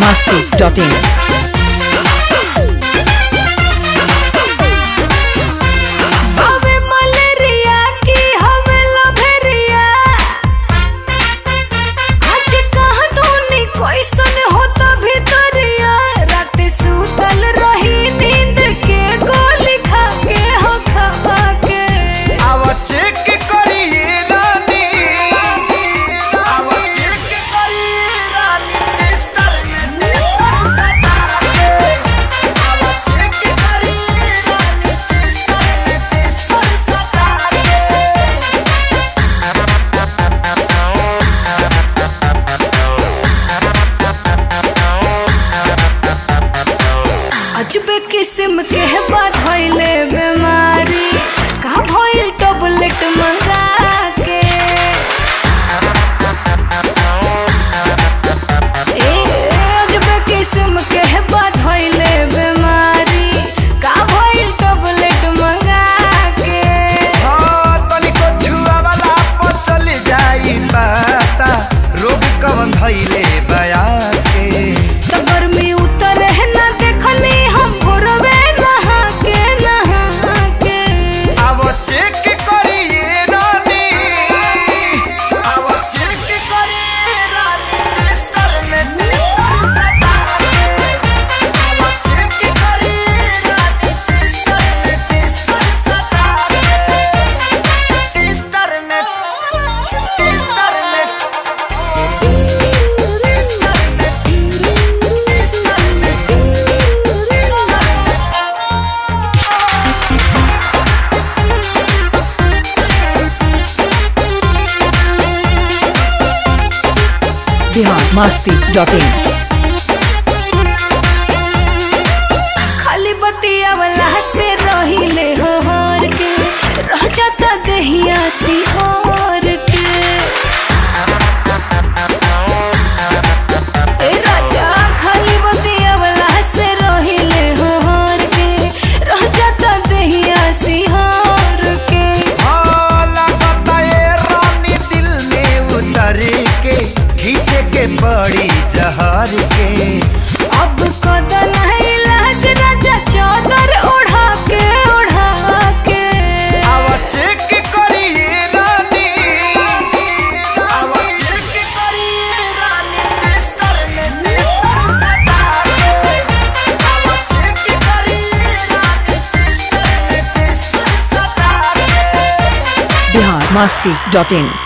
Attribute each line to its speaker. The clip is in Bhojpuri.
Speaker 1: masti.in.
Speaker 2: हवे मलेरिया की हवे लभेरिया आज कहाँ धोनी कोई सुन होता भीतरिया रात सुतल रही नींद के गोली खा के हो खा के
Speaker 3: आवा चेक करिए रानी आवा चेक करिए रानी चेस्टर में टेस्टर सटा के आवा चेक करिए रानी चेस्टर में टेस्टर सटा के
Speaker 2: अजबे किस्म के बात भइले बीमारी का भइल टैबलेट मंगा के ए अजबे किस्म के बात भइले बीमारी का भइल टैबलेट मंगा के
Speaker 3: हाँ तनिको छुआ वाला पर चल जाई पता रोग कवन धइले बया के
Speaker 2: तो गर्मी उतर है ना देखनी हम भोरवे नहा के नहा के
Speaker 3: आवा चेक करिए रानी आवा चेक करिए रानी चेस्टर में टेस्टर सटा के आवा चेक करिए रानी चेस्टर में टेस्टर सटा के चेस्टर में चेस्टर में चेस्टर में चेस्टर में चेस्टर में
Speaker 1: Bihar masti.in.
Speaker 2: खाली बतिया वाला से रहिले होर के रह जाता दहिया सिहोर के ए राजा खाली बतिया वाला से रहिले होर के रह जाता दहिया सिहोर के
Speaker 3: हाला बताए रानी दिल में उतर के खींचे के पड़ी जहर के
Speaker 2: अब कदन है इलाज राजा चादर ओढ़ा के ओढ़ा के
Speaker 3: आवा चेक करिए रानी आवा चेक करिए रानी चेस्टर में टेस्टर सटा के आवा चेक करिए रानी चेस्टर में टेस्टर सटा के
Speaker 1: Bihar masti.in.